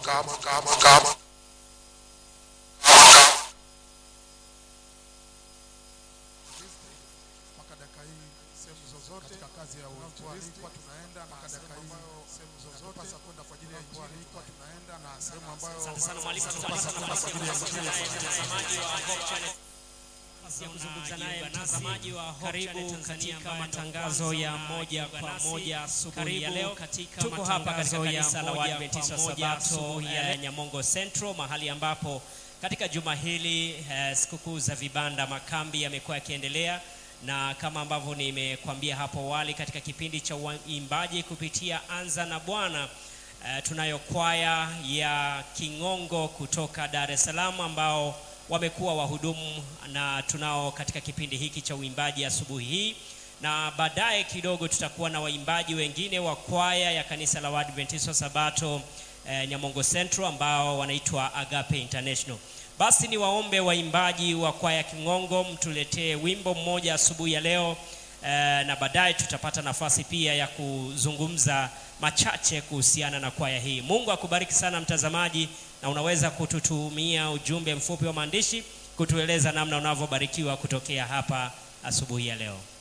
kama kama kama mpaka dakika hii sehemu zozote katika kazi ya uinjilisti tunaenda na dakika hii sehemu zozote pasa kwenda kwa ajili ya injili tunaenda na sehemu ambayo Asante sana mwalimu, tutapata nafasi ya kuzungumza naye mtazamaji wa Hope Channel nafasi ya kuzungumza naye mtazamaji wa Hope Channel Tanzania katika matangazo ya moja kwa moja asubuhi ya leo. Tuko hapa katika kanisa la Waadventista wa Sabato ya Nyamongo Central, mahali ambapo katika juma hili eh, sikukuu za vibanda makambi yamekuwa yakiendelea na kama ambavyo nimekwambia hapo awali katika kipindi cha uimbaji kupitia Anza na Bwana eh, tunayo kwaya ya King'ongo kutoka Dar es Salaam ambao wamekuwa wahudumu na tunao katika kipindi hiki cha uimbaji asubuhi hii, na baadaye kidogo tutakuwa na waimbaji wengine wa kwaya ya kanisa la Waadventista wa Sabato eh, Nyamongo Central ambao wanaitwa Agape International. Basi ni waombe waimbaji wa kwaya King'ongo mtuletee wimbo mmoja asubuhi ya leo eh, na baadaye tutapata nafasi pia ya kuzungumza machache kuhusiana na kwaya hii. Mungu akubariki sana mtazamaji, na unaweza kututumia ujumbe mfupi wa maandishi kutueleza namna unavyobarikiwa kutokea hapa asubuhi ya leo.